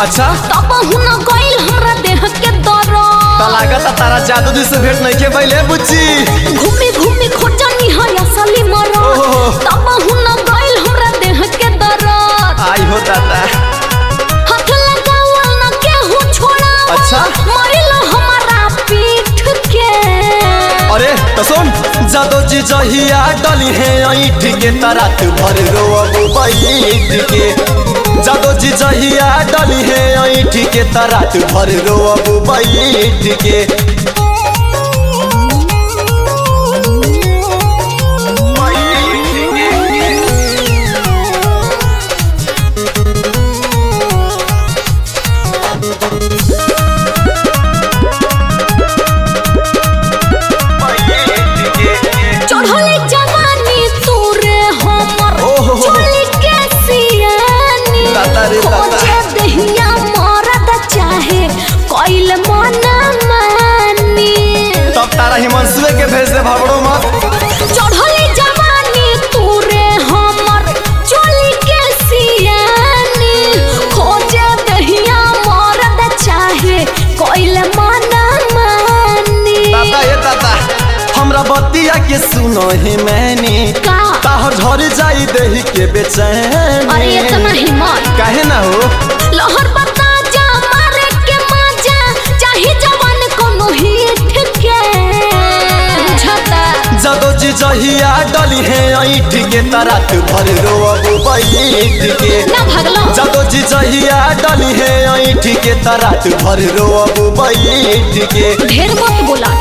अच्छा तब हुन गइल हमरा देह के दर्द तो लागत तारा जादू जी से भेंट नहीं के पहले बुच्ची घूमी घूमी खोजनी है असली मरद ओहो। तब हुन गइल हमरा देह के दर्द आई हो दादा हाथ लगावल न केहू छोड़ा अच्छा। मरिल हमारा पीठ के अरे तो सुन जादू जी जहिया डली है ऐठ के तरात भर रोब बैठ के जादू जी जहिया डली है ऐठ के तरात भर रोब बैठ के चढ़ले जवानी तूरे हमर ओहो। चली के सियानी दादा रे दादा। खोजे दहिया मरद चाहे कइल मन मानी तब तारा हिमांशुए के भेज दे भावड़ो मत चढ़ले जवानी तूरे हमर चली के सियानी खोजे दहिया मरद चाहे कइल मन मानी दादा ये दादा हमरा बतिया के सुनो ही मैंने का ताहर झर जाई देही के बेचैन अरे इतना हिम्मत काहे ना हो लहर बता जा मारे के मजा चाहे जवान कोनो हिट के बुझता जदो जी जहिया डली है ऐठ के तरात भर रोब बैठ के ना भगलो जदो जी जहिया डली है ऐठ के तरात भर रोब बैठ के ढेर मत बोला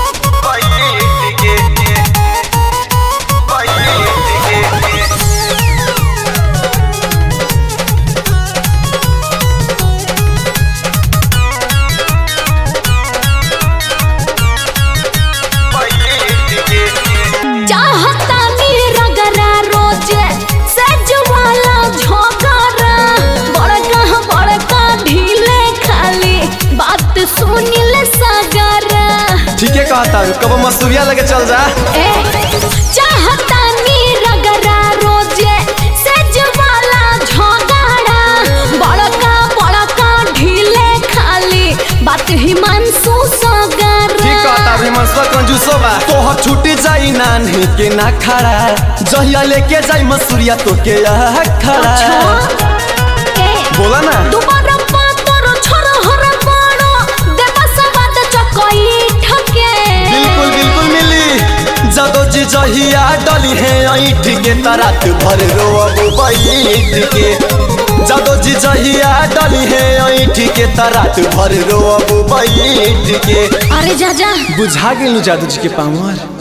चाहता मेरा गरा रोजे सज वाला झोगरा बड़का बड़का ढीले खाली बात सुनिल सगरा ठीक है कहता हूँ कब मसूरिया लगे चल जा ए चाहता मेरा गरा रोजे सज वाला झोगरा बड़का बड़का ढीले खाली बात हिमांशु सगरा ठीक कहता हिमांशुआ कंजूसो बा तोहर छूटी जाई नान्ही के ना खड़ा जहिया लेके जाई मसूरिया तो के खड़ा अच्छा ए बोला ना दुबारा पातर छोर हर बड़ो देवा सवाद चकई ठके बिल्कुल बिल्कुल मिली जदो जी जहिया डली है ऐठ के तरात भर रोब बैठ के जदो जी जहिया डली है ऐठ के तरात भर रोब बैठ के अरे जा जा बुझा गेलू जादू जी के पावर